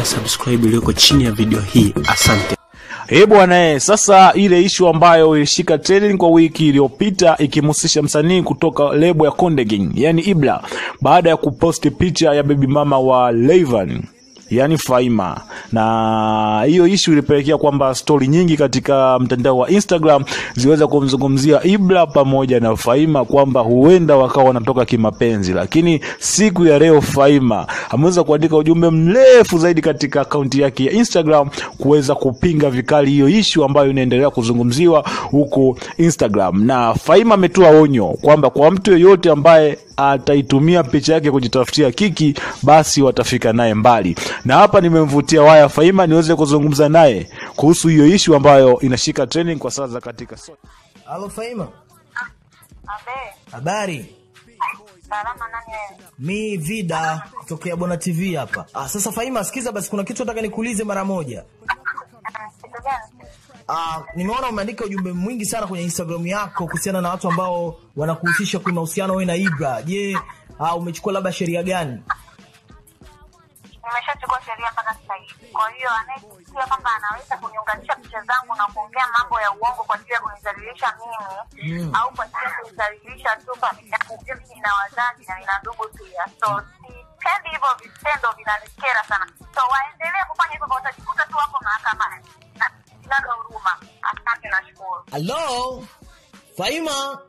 na subscribe iliyoko chini ya video hii. Asante. Eh bwana eh, sasa ile ishu ambayo ilishika trending kwa wiki iliyopita ikimhusisha msanii kutoka lebo ya Konde Gang, yani Ibra, baada ya kuposti picha ya baby mama wa Rayvanny yani Faima, na hiyo ishu ilipelekea kwamba stori nyingi katika mtandao wa Instagram ziweza kumzungumzia Ibra pamoja na Faima kwamba huenda wakawa wanatoka kimapenzi, lakini siku ya leo Faima ameweza kuandika ujumbe mrefu zaidi katika akaunti yake ya Instagram kuweza kupinga vikali hiyo ishu ambayo inaendelea kuzungumziwa huko Instagram, na Faima ametoa onyo kwamba kwa mtu yeyote ambaye ataitumia picha yake kujitafutia kiki, basi watafika naye mbali. Na hapa nimemvutia waya Faima niweze kuzungumza naye kuhusu hiyo ishu ambayo inashika trending kwa sasa katika so Halo Faima, Abe, habari? salama nani wewe? Mi Vida kutokea Bona TV hapa. Ah, sasa Faima, sikiza basi, kuna kitu nataka nikuulize mara moja. Kitu gani? Ah, nimeona umeandika ujumbe mwingi sana kwenye Instagram yako kuhusiana na watu ambao wanakuhusisha kwa mahusiano wewe na Ibra. Je, ah, umechukua labda sheria gani? Nimeshachukua sheria mpaka sasa hivi. Kwa hiyo anayesikia kwamba anaweza kuniunganisha picha zangu na kuongea mambo ya uongo kwa ajili ya kunidhalilisha mimi au kwa ajili ya kunidhalilisha tu familia yangu, mimi nina wazazi na nina ndugu pia, so sipendi hivyo vitendo, vinanikera sana. So waendelee kufanya hivyo, watajikuta tu hapo mahakamani. Na- Sina huruma. Asante, nashukuru. Halo Faima,